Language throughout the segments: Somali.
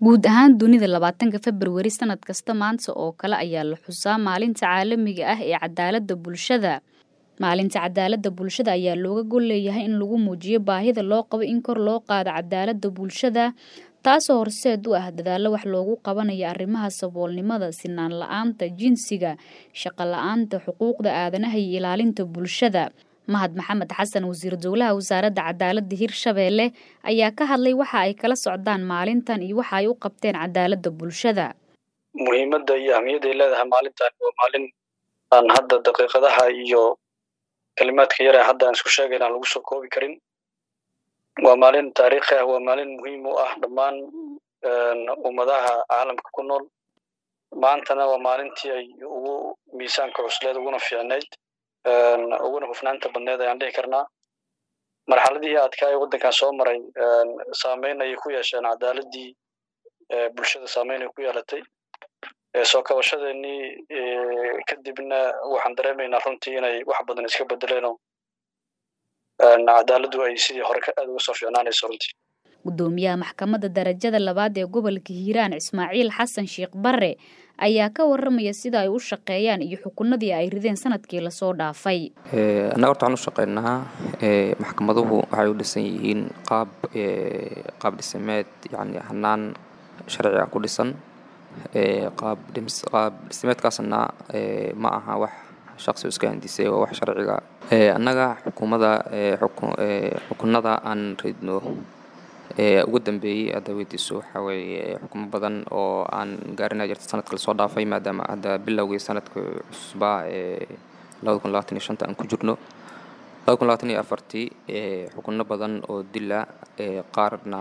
guud ahaan dunida labaatanka februari sanad kasta maanta oo kale ayaa la xusaa maalinta caalamiga ah ee cadaaladda bulshada maalinta cadaaladda bulshada ayaa looga gol leeyahay in lagu muujiyo baahida loo qabo in kor loo qaado cadaaladda bulshada taasoo horseed u ah dadaallo wax loogu qabanayo arrimaha saboolnimada sinaan la-aanta jinsiga shaqo la-aanta xuquuqda aadanaha iyo ilaalinta bulshada mahad maxamed xasan wasiir dowlaha wasaaradda cadaaladda hirshabeelle ayaa ka hadlay waxa ay kala socdaan maalintan iyo waxa ay u qabteen cadaaladda bulshada muhiimadda iyo ahmiyadda ay leedahay maalintan waa maalin aan hadda daqiiqadaha iyo kalimaadka yar ee hadda aan isku sheegayn aan lagu soo koobi karin waa maalin taariikhi ah waa maalin muhiim u ah dhammaan ummadaha caalamka ku nool maantana waa maalintii ay ugu miisaanka cusleed uguna fiicnayd uguna hufnaanta badneed ayaan dhihi karnaa marxaladihii adkaa ee waddankan soo maray saameyn ayay ku yeesheen cadaaladdii bulshada saameyn ay ku yeelatay soo kabashadeenii kadibna waxaan dareemaynaa runtii inay wax badan iska bedeleenoo cadaaladdu ay sidii hore aad uga soo fiicnaanayso runtii gudoomiyaha maxkamadda darajada labaad ee gobolka hiiraan ismaaciil xasan sheekh barre ayaa ka waramaya sida ay u shaqeeyaan iyo xukunadii ay rideen sanadkii lasoo dhaafay annaga horta waxaan u shaqeynaa maxkamaduhu waxay u dhisan yihiin qaab qaab dhisameed yani hanaan sharciga ku dhisan qaab qaab dhismeedkaasna ma aha wax shaqsi iska handisay waa wax sharciga annaga xukuumada xukunada aan ridno ugu dambeeyey hadda weydiiso waxaa weeye xukumo badan oo aan gaarina jirta sanadka lasoo dhaafay maadaama hadda bilowgii sanadka cusbaa ee labada kun labaatan iyo shanta aan ku jirno labada kun labaatan iyo afartii xukuno badan oo dila qaarna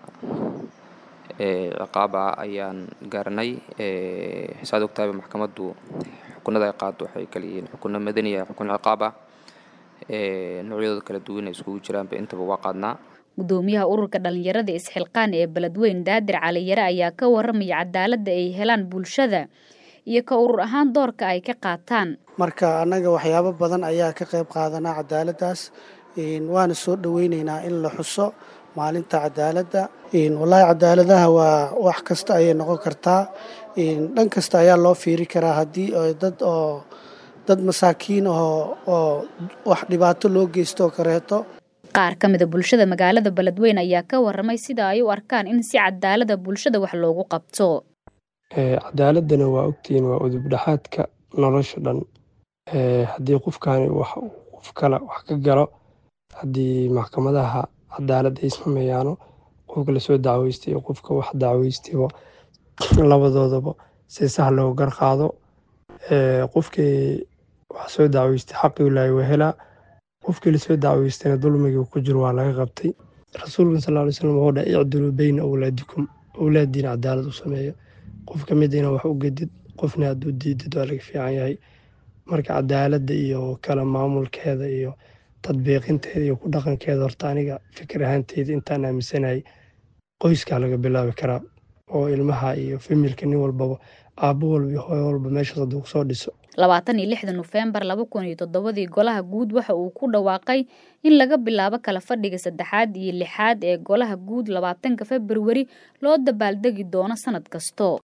ciqaaba ayaan gaaranay saad ogtaaba maxkamaddu xukunada ay qaado waxay kala yihiin xukuno madaniya xukun ciqaab ah noocyadooda kala duwan ay iskugu jiraanba intaba waa qaadnaa gudoomiyaha ururka dhalinyarada isxilqaan ee beledweyn daadir caliyare ayaa ka waramaya cadaaladda ay helaan bulshada iyo ka urur ahaan doorka ay ka qaataan marka annaga waxyaabo badan ayaa ka qayb qaadanaa cadaaladdaas waana soo dhoweyneynaa in la xuso maalinta cadaaladda wallaahi cadaaladaha waa wax kasta ayay noqon kartaa dhan kasta ayaa loo fiiri karaa haddii dad oo dad masaakiin oo oo wax dhibaato loo geystoo kareeto qaar ka mida bulshada magaalada beledweyn ayaa ka waramay sida ay u arkaan in si cadaalada bulshada wax loogu qabto cadaaladana waa ogtihiin waa udubdhaxaadka nolosha dhan haddii qofkaani wax qof kale wax ka galo haddii maxkamadaha cadaalad ay sameeyaano qofka lasoo dacweystay iyo qofka wax dacweystayba labadoodaba si sax loo garqaado qofkii wax soo dacweystay xaqii ilaahay waa helaa qofkii lasoo dacweystayna dulmigii ku jiro waa laga qabtay rasuulkan sal ly slam wuxuu dhahay icdiluu beyna awlaadikum awlaadiina cadaalad u sameeya qof ka mid ina wax u gedid qofna hadduu diidid waa laga fiican yahay marka cadaaladda iyo kala maamulkeeda iyo tadbiiqinteeda iyo ku dhaqankeeda horta aniga fikir ahaanteyda intaan aaminsanahay qoyskaa laga bilaabi karaa oo ilmaha iyo familka nin walbaba aabbo walba iyo hooyo walba meeshaas hadduu kusoo dhiso labaatan iyo lixda nofembar laba kun iyo toddobadii golaha guud waxa uu ku dhawaaqay in laga bilaabo kala fadhiga saddexaad iyo lixaad ee golaha guud labaatanka februari loo dabaaldegi doono sanad kasto